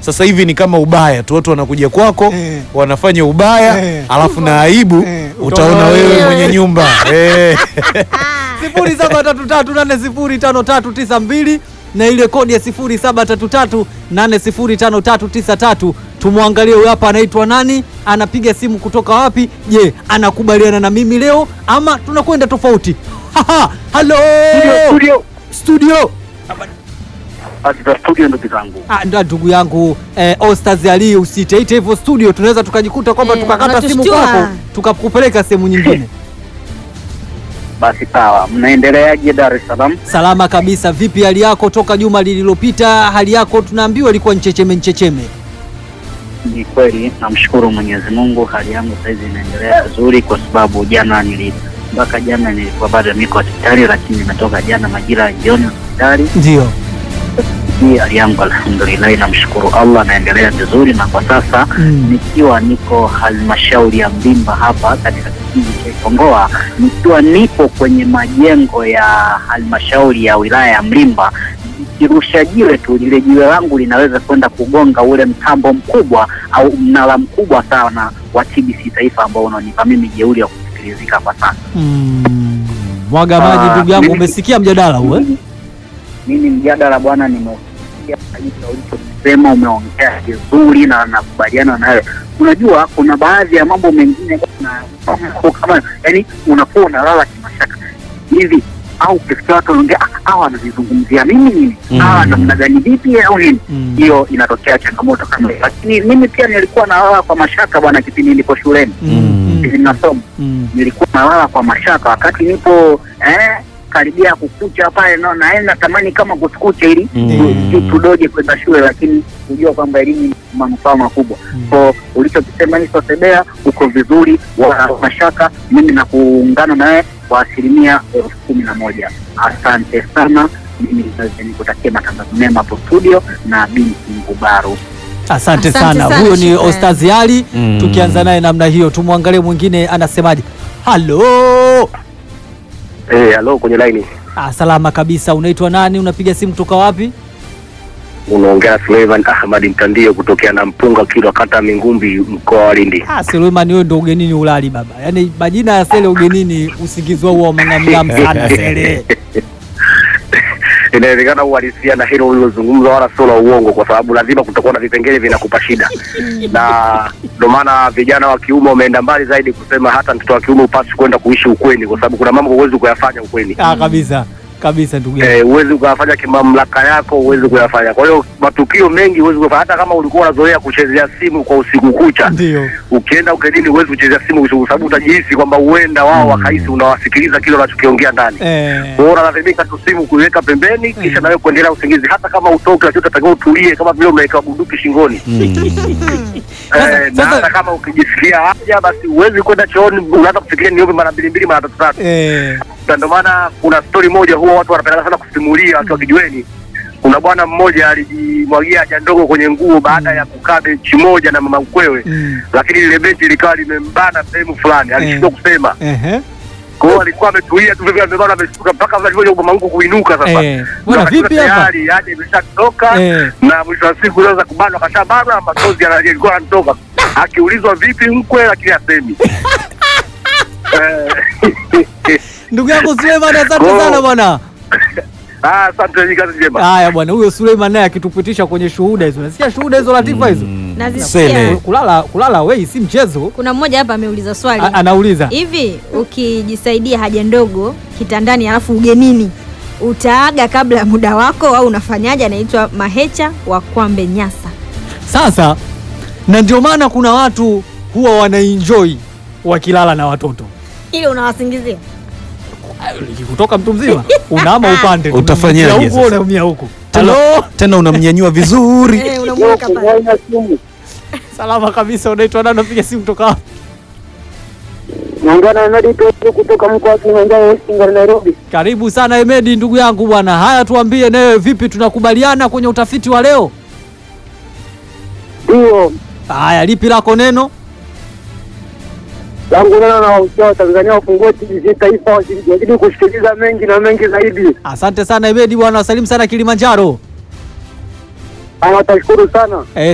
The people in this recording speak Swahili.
sasa hivi ni kama ubaya tu, watu wanakuja kwako Eh. wanafanya ubaya Eh. alafu na aibu Eh, utaona utaona wewe wewe. mwenye nyumba eh. sifuri saba tatu tatu nane sifuri tano tatu tisa mbili na ile kodi ya sifuri saba tatu tatu nane sifuri tano tatu tisa tatu tumwangalie huyu hapa anaitwa nani anapiga simu kutoka wapi je anakubaliana na mimi leo ama tunakwenda tofauti Haha, halo Studio. studio Katika studio ndugu zangu. Ah, ndo ndugu yangu eh, Ostaz Ali usiteite hivyo studio tunaweza tukajikuta kwamba Eh, tukakata simu unatushtua. kwako tukakupeleka sehemu nyingine Basi sawa, mnaendeleaje Dar es Salaam? salama kabisa vipi hali yako toka juma lililopita hali yako tunaambiwa ilikuwa nchecheme nchecheme Ni kweli, namshukuru Mwenyezi Mungu, hali yangu saizi inaendelea vizuri, kwa sababu jana nili mpaka jana nilikuwa bado niko hospitali, lakini nimetoka jana majira ya jioni hospitali. ndio Hii hali yangu alhamdulillah, namshukuru Allah, naendelea vizuri, na kwa sasa Mm. nikiwa niko halmashauri ya Mbimba hapa katika kijiji cha Ikongoa, nikiwa nipo kwenye majengo ya halmashauri ya wilaya ya Mlimba nikirusha jiwe tu, lile jiwe langu linaweza kwenda kugonga ule mtambo mkubwa au mnara mkubwa sana wa TBC Taifa ambao unanipa mimi jeuri ya kusikilizika kwa sasa. Mm. mwaga maji Ah, ndugu yangu mimi- umesikia mjadala huu eh? Mimi mjadala bwana, nimeusikia kabisa ulichosema, umeongea vizuri na nakubaliana nayo. Unajua, kuna baadhi ya mambo mengine bwana, kama yani unakuwa unalala kimashaka hivi au ukisikia watu wanaongea "Ah, hawa wanavizungumzia mimi nini Mm. hawa namna gani vipi au nini Mm. hiyo inatokea changamoto kama hiyo, lakini mimi pia nilikuwa nalala kwa mashaka bwana, kipindi nilipo shuleni, Mm. kipindi nasoma Mm. nilikuwa nalala kwa mashaka wakati nipo eh, karibia kukucha pale, no, naenda natamani kama kutukucha ili Mm. tu- tudoje kwenda shule, lakini kujua kwamba elimu ni manufaa makubwa. So ulichokisema hicho Sebea, uko vizuri, wala mashaka. Mimi na kuungana naye kwa asilimia elfu kumi na moja. Asante sana. Mimi nikutakia matangazo mema hapo studio na binti Ngubaru. asante, Asante sana, sana, huyo ni shukrani. Ostaz Ali Mm. tukianza naye namna hiyo tumwangalie mwingine anasemaje halo Eh, halo kwenye line. ah, salama kabisa unaitwa nani unapiga simu kutoka wapi Unaongea Suleiman Ahmad Mtandio kutokea na Mpunga Kilwa kata Mingumbi mkoa wa Lindi. Ah, Suleiman wewe ndo ugenini ulali baba. Yaani majina ya Sele ugenini usingizi wao wa mang'amng'am sana Sele. Inawezekana uhalisia na hilo ulilozungumza wala sio la uongo, kwa sababu lazima kutakuwa na vipengele vinakupa shida, na ndio maana vijana wa kiume wameenda mbali zaidi kusema hata mtoto wa kiume upasi kwenda kuishi ukweni, kwa sababu kuna mambo huwezi kuyafanya ukweni. Ah, kabisa. Kabisa ndugu yangu. Eh, huwezi ukayafanya kimamlaka yako, huwezi kuyafanya. Kwa hiyo matukio mengi huwezi kuyafanya, hata kama ulikuwa unazoea kuchezea simu kwa usiku kucha Ndio. ukienda ugenini huwezi kuchezea simu kwa sababu utajihisi kwamba huenda wao wakahisi unawasikiliza kile unachokiongea ndani. Eh. Kwa hiyo unalazimika tu simu kuiweka pembeni, kisha nawe kuendelea usingizi, hata kama utoke, lakini utatakiwa utulie, kama vile umewekewa bunduki shingoni. Sasa- Eh, na sasa- hata kama ukijisikia haja, basi huwezi kwenda chooni, unaanza kufikiria niombe mara mbili mbili, mara tatu tatu. Eh. Na ndio maana kuna stori moja huwa watu wanapenda sana kusimulia wakiwa kijiweni. Kuna bwana mmoja alijimwagia haja ndogo kwenye nguo baada ya kukaa benchi moja na mama mkwewe Mm. lakini lile benchi likawa limembana sehemu fulani, alishindwa kusema. Ehe. Kwa hiyo alikuwa ametulia tu vile amebana, ameshtuka mpaka alivyoja mama mkwe kuinuka sasa. Eh. Bwana Ndio vipi akajua hapa? Tayari yaje imeshatoka Eh. na mwisho wa siku sasa kubanwa kashabana, machozi yana- yalikuwa yanatoka. Akiulizwa vipi mkwe, lakini asemi. Eh, Ndugu yangu Suleiman asante Go. sana bwana. ah, Asante, ni kazi njema. Haya bwana, huyo Suleiman naye akitupitisha kwenye shuhuda hizo. Nasikia shuhuda hizo Latifa hizo. Nazisikia. Sele. Kulala kulala wei si mchezo. Kuna mmoja hapa ameuliza swali A, anauliza. hivi, ukijisaidia haja ndogo kitandani alafu ugenini utaaga kabla ya muda wako au unafanyaje? Anaitwa Mahecha wa Kwambe Nyasa. Sasa na ndio maana kuna watu huwa wanaenjoy wakilala na watoto. Ili unawasingizia kutoka mtu mzima unaama upande tu. Utafanyaje Unaumia huko sasa? unaumia huko Tena, halo tena unamnyanyua vizuri Eh, unamweka pale. salama kabisa unaitwa nani unapiga simu kutoka wapi Naongea na Medi Petro kutoka mkoa wa Kilimanjaro, Singar, Nairobi. karibu sana Emedi ndugu yangu bwana haya tuambie nawe vipi tunakubaliana kwenye utafiti wa leo Ndio haya lipi lako neno langu neno na wahusia wa Tanzania wafungue TBC taifa, wazidi kusikiliza mengi na mengi zaidi. asante sana Emedi bwana wasalimu sana Kilimanjaro Ama tashukuru sana. eh,